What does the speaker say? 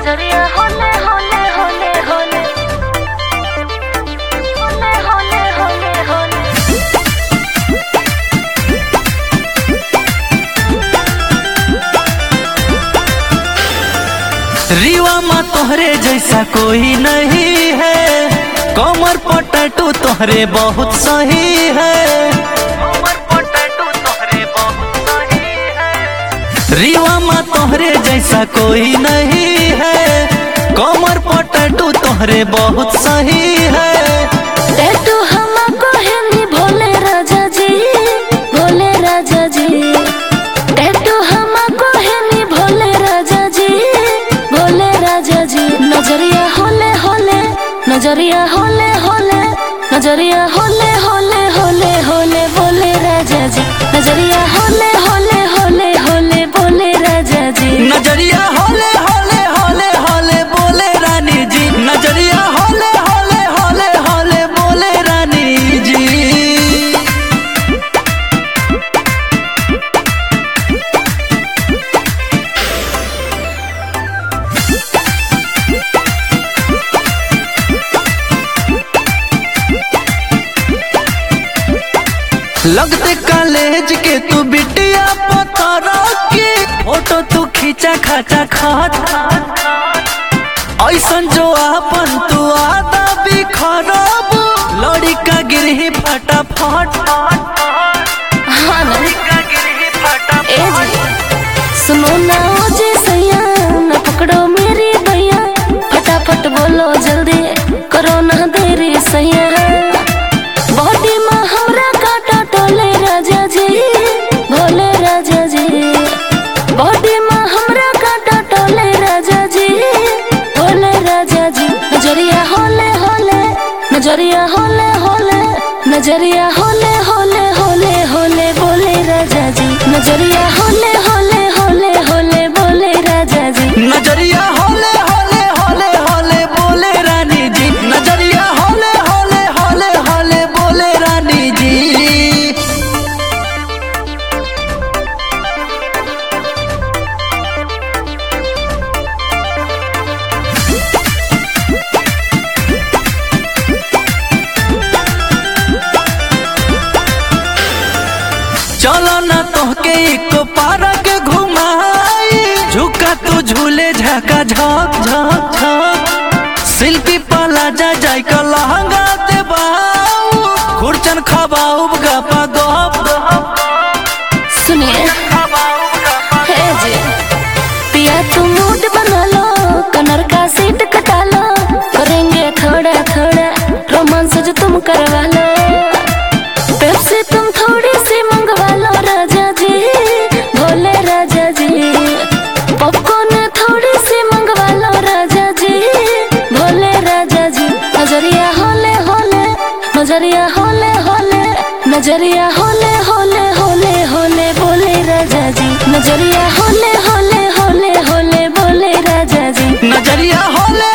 नजरिया होले होले होले होले होले होले होले होले रीवा माँ तोहरे जैसा कोई नहीं है कमर पटटू तोहरे बहुत सही है कमर पटटू तोहरे बहुत सही है रीवा माँ तोहरे जैसा कोई नहीं है कमर पटटू तोहरे बहुत सही है टैटू हमको हिंदी भोले राजा जी भोले राजा जी टैटू हमको हिंदी भोले राजा जी भोले राजा जी नजरिया होले होले नजरिया होले होले नजरिया होले होले होले होले बोले राजा जी नजरिया होले होले होले होले बोले राजा जी नजरिया होले होले होले होले बोले रानी जी नजरिया होले होले होले होले बोले रानी जी लगते कॉलेज के तू बिटिया पतरा के फोटो तू खींचा खाचा खात ऐसन जो आपन तू आदा भी खराब लड़ी का गिरही फटाफट हाँ ना का गिरही ए फटाफट जी सुनो ना ओ जी सैया न पकड़ो मेरी भैया फटाफट बोलो जल्दी करो ना देरी सैया बॉडी में हमरा काटा टोले राजा जी भोले राजा जी बॉडी में हमरा काटा टोले राजा जी भोले राजा जी नजरिया होले होले नजरिया होले होले नजरिया होले होले होले होले बोले राजा जी नजरिया होले होले होले होले बोले राजा जी नजरिया होले होले होले होले बोले रानी जी नजरिया होले होले होले होले बोले रानी जी चलो ना तोहके एक पार्क घुमाई झुका तू झूले झका झक झक झक शिल्पी पाला जा जाय का लहंगा देबाऊ खुरचन खबाऊ गपा गप सुनिए हे जी पिया तुम मूड बना लो कनर का सीट कटा लो करेंगे थोड़ा थोड़ा रोमांस जो तुम करवा लो पेप्सी तुम थोड़ी सी मंगवा लो राजा जी भोले राजा जी पॉपकॉर्न थोड़ी सी मंगवा लो राजा जी भोले राजा जी नजरिया होले होले नजरिया होले होले नजरिया होले होले होले होले बोले राजा जी नजरिया होले होले होले होले बोले राजा जी नजरिया होले